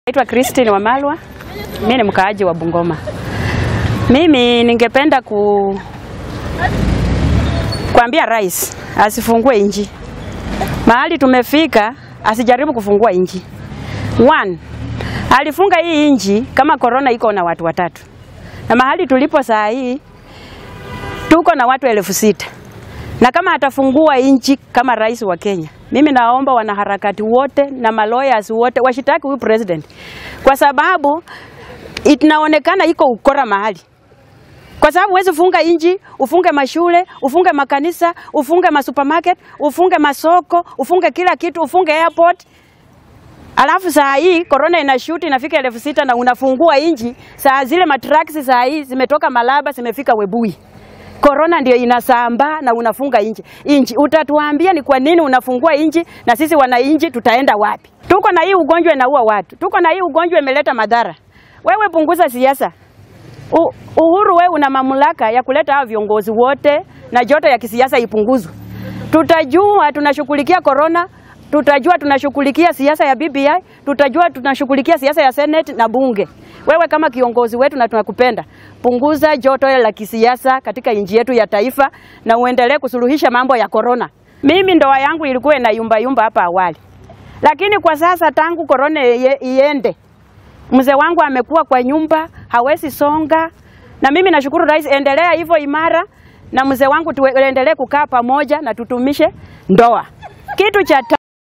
Naitwa Christine Wamalwa. Mimi ni mkaaji wa Bungoma. Mimi ningependa ku kuambia rais asifungue inji. Mahali tumefika asijaribu kufungua inji. One, alifunga hii inji kama korona iko na watu watatu. Na mahali tulipo saa hii tuko na watu elfu sita. Na kama atafungua inchi kama rais wa Kenya, mimi naomba wanaharakati wote na maloyas wote washitaki huyu president, kwa sababu inaonekana iko ukora mahali, kwa sababu huwezi funga inchi, ufunge mashule, ufunge makanisa, ufunge masupermarket, ufunge masoko, ufunge kila kitu, ufunge airport Alafu saa hii korona inashuti inafika elfu sita na unafungua inchi, saa zile matraksi saa hii zimetoka Malaba zimefika Webui korona ndio inasambaa na unafunga inchi inchi. Utatuambia ni kwa nini unafungua inchi, na sisi wananchi tutaenda wapi? Tuko na hii ugonjwa inaua watu, tuko na hii ugonjwa imeleta madhara. Wewe punguza siasa. U, Uhuru wewe una mamlaka ya kuleta hao viongozi wote na joto ya kisiasa ipunguzwe. Tutajua tunashughulikia korona, tutajua tunashughulikia siasa ya BBI, tutajua tunashughulikia siasa ya Senate na bunge. Wewe kama kiongozi wetu na tunakupenda, punguza joto la kisiasa katika nchi yetu ya taifa na uendelee kusuluhisha mambo ya korona. Mimi ndoa yangu ilikuwa ina yumba yumba hapa awali, lakini kwa sasa tangu korona iende, mzee wangu amekuwa kwa nyumba, hawezi songa, na mimi nashukuru rais, endelea hivyo imara, na mzee wangu tuendelee kukaa pamoja na tutumishe ndoa. Kitu cha